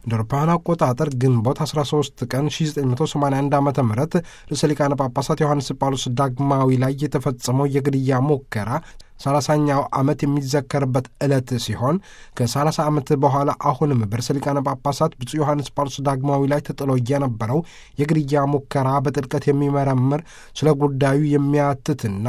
እንደ አውሮፓውያን አቆጣጠር ግንቦት 13 ቀን 1981 ዓ ም ርዕሰ ሊቃነ ጳጳሳት ዮሐንስ ጳውሎስ ዳግማዊ ላይ የተፈጸመው የግድያ ሙከራ ሰላሳኛው ዓመት የሚዘከርበት ዕለት ሲሆን ከ30 ዓመት በኋላ አሁንም በርዕሰ ሊቃነ ጳጳሳት ብፁዕ ዮሐንስ ጳውሎስ ዳግማዊ ላይ ተጥሎ የነበረው የግድያ ሙከራ በጥልቀት የሚመረምር ስለ ጉዳዩ የሚያትትና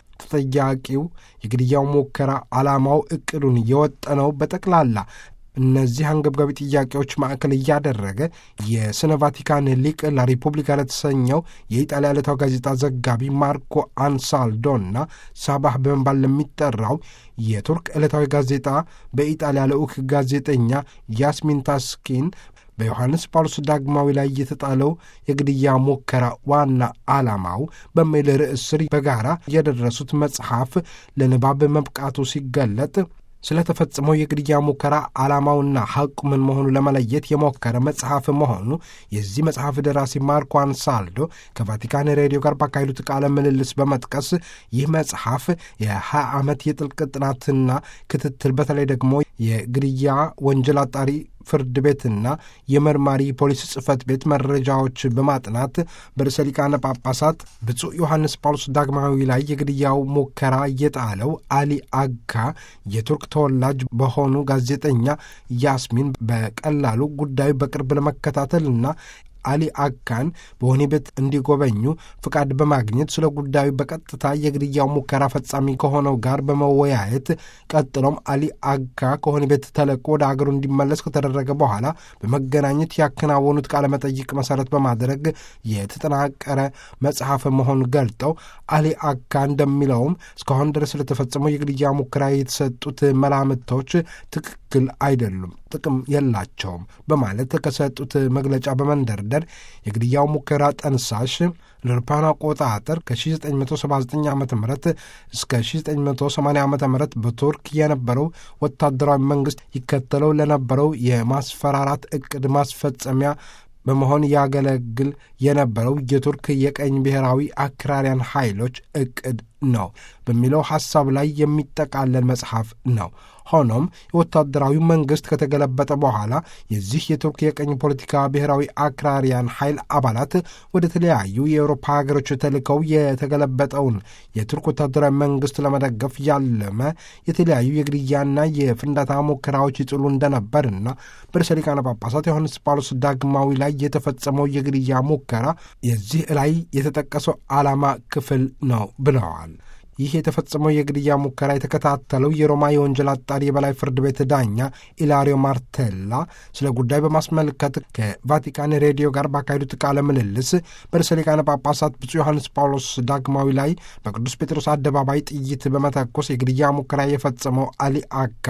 ተጠያቂው የግድያው ሙከራ ዓላማው ዕቅዱን የወጠነው በጠቅላላ እነዚህ አንገብጋቢ ጥያቄዎች ማዕከል እያደረገ የስነ ቫቲካን ሊቅ ላሪፑብሊካ ለተሰኘው የኢጣሊያ ዕለታዊ ጋዜጣ ዘጋቢ ማርኮ አንሳልዶና ሳባህ በመባል ለሚጠራው የቱርክ ዕለታዊ ጋዜጣ በኢጣሊያ ልዑክ ጋዜጠኛ ያስሚን ታስኪን በዮሐንስ ጳውሎስ ዳግማዊ ላይ የተጣለው የግድያ ሙከራ ዋና ዓላማው በሚል ርዕስ ስር በጋራ የደረሱት መጽሐፍ ለንባብ መብቃቱ ሲገለጥ ስለተፈጸመው የግድያ ሙከራ ዓላማውና ሐቁ ምን መሆኑ ለመለየት የሞከረ መጽሐፍ መሆኑ የዚህ መጽሐፍ ደራሲ ማርኮ አንሳልዶ ከቫቲካን ሬዲዮ ጋር ባካሄዱት ቃለ ምልልስ በመጥቀስ ይህ መጽሐፍ የ20 ዓመት የጥልቅ ጥናትና ክትትል በተለይ ደግሞ የግድያ ወንጀል አጣሪ ፍርድ ቤትና የመርማሪ ፖሊስ ጽሕፈት ቤት መረጃዎች በማጥናት በርዕሰ ሊቃነ ጳጳሳት ብፁዕ ዮሐንስ ጳውሎስ ዳግማዊ ላይ የግድያው ሙከራ የጣለው አሊ አጋ የቱርክ ተወላጅ በሆኑ ጋዜጠኛ ያስሚን በቀላሉ ጉዳዩ በቅርብ ለመከታተልና አሊ አካን በወህኒ ቤት እንዲጎበኙ ፍቃድ በማግኘት ስለ ጉዳዩ በቀጥታ የግድያው ሙከራ ፈጻሚ ከሆነው ጋር በመወያየት ቀጥሎም አሊ አካ ከወህኒ ቤት ተለቆ ወደ አገሩ እንዲመለስ ከተደረገ በኋላ በመገናኘት ያከናወኑት ቃለ መጠይቅ መሰረት በማድረግ የተጠናቀረ መጽሐፍ መሆኑን ገልጠው አሊ አካ እንደሚለውም እስካሁን ድረስ ስለተፈጸመው የግድያ ሙከራ የተሰጡት መላምቶች ትክክል አይደሉም፣ ጥቅም የላቸውም በማለት ከሰጡት መግለጫ በመንደርደር የግድያው ሙከራ ጠንሳሽ ለአውሮፓውያን አቆጣጠር ከ1979 ዓ ም እስከ 1980 ዓ ም በቱርክ የነበረው ወታደራዊ መንግሥት ይከተለው ለነበረው የማስፈራራት ዕቅድ ማስፈጸሚያ በመሆን ያገለግል የነበረው የቱርክ የቀኝ ብሔራዊ አክራሪያን ኃይሎች ዕቅድ ነው በሚለው ሐሳብ ላይ የሚጠቃለል መጽሐፍ ነው። ሆኖም የወታደራዊ መንግሥት ከተገለበጠ በኋላ የዚህ የቱርክ የቀኝ ፖለቲካ ብሔራዊ አክራሪያን ኃይል አባላት ወደ ተለያዩ የአውሮፓ ሀገሮች ተልከው የተገለበጠውን የቱርክ ወታደራዊ መንግሥት ለመደገፍ ያለመ የተለያዩ የግድያና የፍንዳታ ሙከራዎች ይጥሉ እንደነበርና በርዕሰ ሊቃነ ጳጳሳት ዮሐንስ ጳውሎስ ዳግማዊ ላይ የተፈጸመው የግድያ ሙከራ የዚህ ላይ የተጠቀሰው ዓላማ ክፍል ነው ብለዋል። ይህ የተፈጸመው የግድያ ሙከራ የተከታተለው የሮማ የወንጀል አጣሪ የበላይ ፍርድ ቤት ዳኛ ኢላሪዮ ማርቴላ ስለ ጉዳይ በማስመልከት ከቫቲካን ሬዲዮ ጋር ባካሄዱት ቃለ ምልልስ በርዕሰ ሊቃነ ጳጳሳት ብፁዕ ዮሐንስ ጳውሎስ ዳግማዊ ላይ በቅዱስ ጴጥሮስ አደባባይ ጥይት በመተኮስ የግድያ ሙከራ የፈጸመው አሊ አካ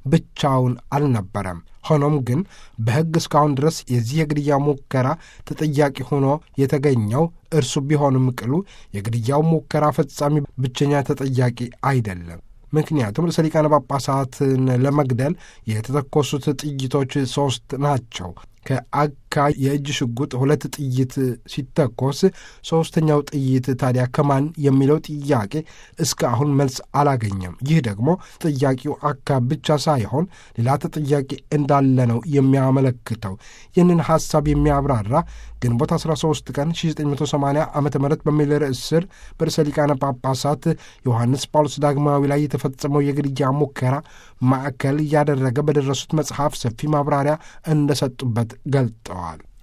ብቻውን አልነበረም። ሆኖም ግን በሕግ እስካሁን ድረስ የዚህ የግድያ ሙከራ ተጠያቂ ሆኖ የተገኘው እርሱ ቢሆንም ቅሉ የግድያው ሙከራ ፈጻሚ ብቸኛ ተጠያቂ አይደለም። ምክንያቱም ርዕሰ ሊቃነ ጳጳሳትን ለመግደል የተተኮሱት ጥይቶች ሦስት ናቸው። ከአካ የእጅ ሽጉጥ ሁለት ጥይት ሲተኮስ ሦስተኛው ጥይት ታዲያ ከማን የሚለው ጥያቄ እስከ አሁን መልስ አላገኘም። ይህ ደግሞ ተጠያቂው አካ ብቻ ሳይሆን ሌላ ተጠያቂ እንዳለ ነው የሚያመለክተው። ይህንን ሐሳብ የሚያብራራ ግንቦት 13 ቀን 1980 ዓ ም በሚል ርዕስ ስር በርዕሰ ሊቃነ ጳጳሳት ዮሐንስ ጳውሎስ ዳግማዊ ላይ የተፈጸመው የግድያ ሙከራ ማዕከል እያደረገ በደረሱት መጽሐፍ ሰፊ ማብራሪያ እንደሰጡበት ገልጠዋል።